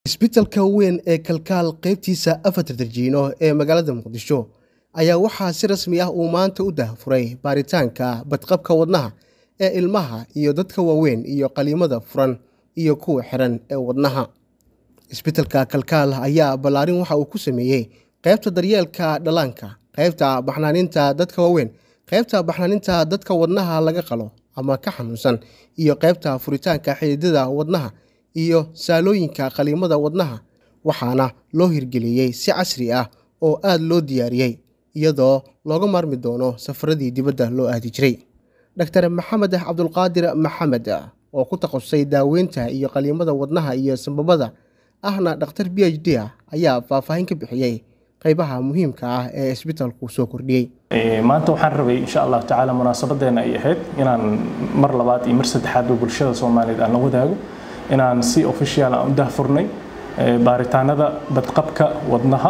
isbitaalka weyn ee kalkaal qaybtiisa afarta darjiino ee magaalada muqdisho ayaa waxaa si rasmi ah uu maanta u daahfuray baaritaanka badqabka wadnaha ee ilmaha iyo dadka waaweyn iyo qaliimada furan iyo kuwa xiran ee wadnaha isbitaalka kalkaal ayaa ballaarin waxa uu ku sameeyey qaybta daryeelka dhallaanka qaybta baxnaaninta dadka waaweyn qaybta baxnaaninta dadka wadnaha laga qalo ama ka xanuunsan iyo qaybta furitaanka xididada wadnaha iyo saalooyinka qaliimada wadnaha waxaana loo hirgeliyey si casri ah oo aad loo diyaariyey iyadoo looga maarmi doono safaradii dibadda loo aadi jiray dr maxamed cabdulqaadir maxamed oo ku takhasusay daaweynta iyo qaliimada wadnaha iyo sambabada ahna dhakhtar b h d ah ayaa faahfaahin ka bixiyey qaybaha muhiimka ah ee isbitaalku soo kordhiyey maanta waxaan rabay insha allahu tacaala munaasabadeena ay ahayd inaan mar labaad iyo mar saddexaadba bulshada soomaaliyeed aan la wadaago inaan si official aan u dahfurnay baaritaanada badqabka wadnaha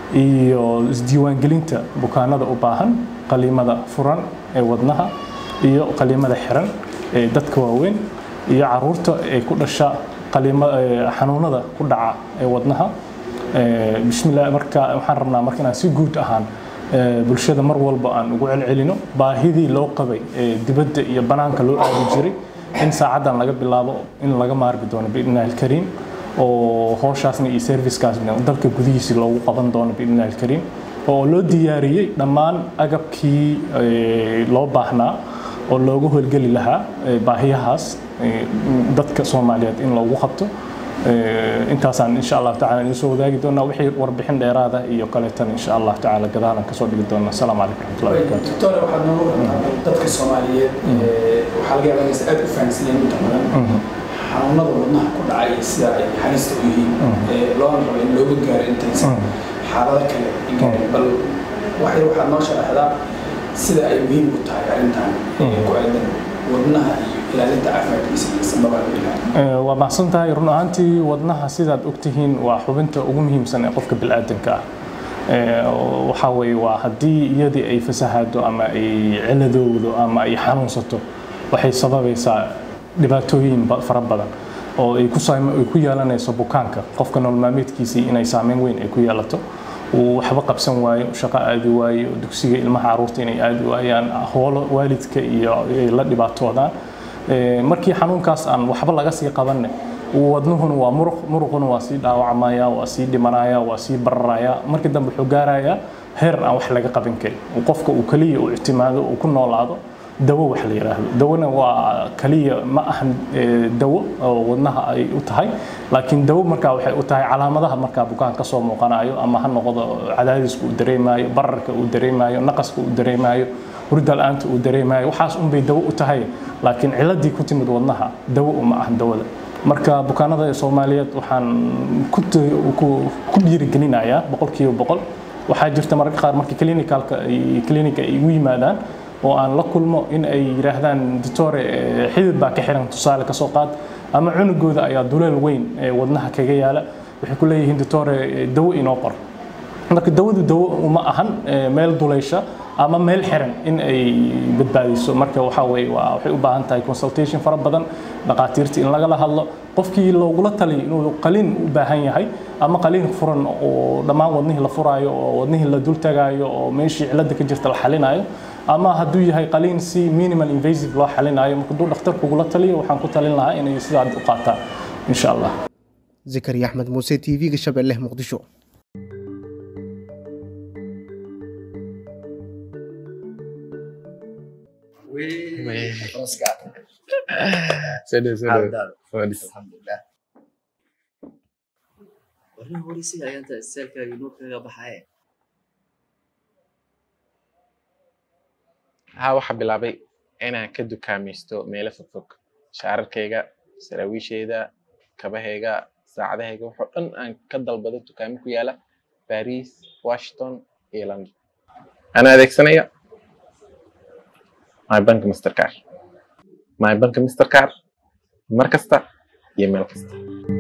iyo isdiiwaangelinta bukaanada u baahan qaliimada furan ee wadnaha iyo qaliimada xiran ee dadka waaweyn iyo caruurta ee ku dhasha xanuunada ku dhaca ee wadnaha bismillah marka waxaan rabnaa marka inaan si guud ahaan bulshada mar walba aan ugu celcelino baahidii loo qabay ee dibadda iyo banaanka loo aadi jiray in saacaddan laga bilaabo in laga maarmi doono biidnillahi alkariim oo howshaasna iyo servicekaasna dalka gudihiisi loogu qaban doono biidnillahi alkariim oo loo diyaariyey dhammaan agabkii loo baahnaa oo loogu howlgeli lahaa baahiyahaas dadka soomaaliyeed in loogu qabto intaasaan insha allah tacala idin soo wadaagi doonaa wixii warbixin dheeraada iyo kaleetan insha allah tacala gadaalan kasoo dhigi doonaa asalaamu calaykum raxmatullahi wabarakaatu doctore waxaad noogu warqabtaa dadka soomaaliyeed waxaa laga yaabaa inaysan aad u fahamsanayn inta badan xanuunada wadnaha ku dhacay sida ay halista u yihiin loona rabo in looga gaaro intaysan xaalado kale gaarin bal waxay waxaad noo sharaxdaa sida ay muhiim u tahay arrintan ku aadan wadnaha iyo ilaalinta caafimaadkiisa iyo sanbabaa waa macsan tahay run ahaantii wadnaha sidaad ogtihiin waa xubinta ugu muhiimsan ee qofka bilaadanka ah waxaa weeye waa haddii iyadii ay fasahaado ama ay ciladowdo ama ay xanuunsato waxay sababaysaa dhibaatooyin fara badan oo ay ku ay ku yeelanayso bukaanka qofka nololmaalmeedkiisii inay saameyn weyn ay ku yeelato uu waxba qabsan waayo shaqo aadi waayo dugsiga ilmaha caruurta inay aadi waayaan hoolo waalidka iyo ay la dhibaatoodaan markii xanuunkaas aan waxba laga sii qabanne wadnuhuna waa muruq muruquna waa sii dhaawacmaya waa sii dhimanaya waa sii bararaya markii dambe wuxuu gaarayaa heer aan wax laga qaban karin qofka uu kaliya uu ictimaado uu ku noolaado dawo wax la yiraahdo dawona waa kaliya ma ahan dawo oo wadnaha ay u tahay laakiin dawo markaa waxay u tahay calaamadaha markaa bukaan ka soo muuqanayo ama ha noqdo cadaadiska uu dareemayo bararka uu dareemayo naqaska uu dareemayo hurda la-aanta uu dareemayo waxaas unbay dawo u tahay laakiin ciladii ku timid wadnaha dawo uma ahan dawada marka bukaanada soomaaliyeed waxaan ku dhiirigelinayaa boqolkiiba boqol waxaa jirta mararka qaar markii clinicalka clinica ay igu yimaadaan oo aan la kulmo in ay yidhaahdaan doctore xidid baa ka xiran tusaale ka soo qaad ama cunugooda ayaa duleel weyn ee wadnaha kaga yaala waxay ku leeyihiin doctore dawo inoo qor marka dawadu dawo uma ahan meel duleysha ama meel xiran in ay badbaadiso marka waxa weye waa waxay u baahan tahay consultation fara badan dhaqaatiirta in lagala hadlo qofkii loogula taliyo inuu qaliin u baahan yahay ama qaliin furan oo dhammaan wadnihii la furaayo oo wadnihii la dul tagaayo oo meeshii cilada ka jirta la xalinayo ama hadduu yahay qaliin si minimal invasive loo xalinayo marka hadduu dhakhtarku ugula taliyo waxaan ku talin lahaa inay sidaa u qaataan insha allah zakariya axmed muuse t v-ga shabeelle muqdisho warna horeysiga ayaanta istaalkaaga inuu kaga baxaye haa waxaa bilaabay inaan ka dukaamaysto meelo fogfog shaararkayga saraawiisheyda kabahayga saacadahayga waxoo dhan aan ka dalbado dukaamo ku yaala baris washington iyo london anaa adeegsanaya my bank mastercar my bank mastercar mar kasta iyo meel kasta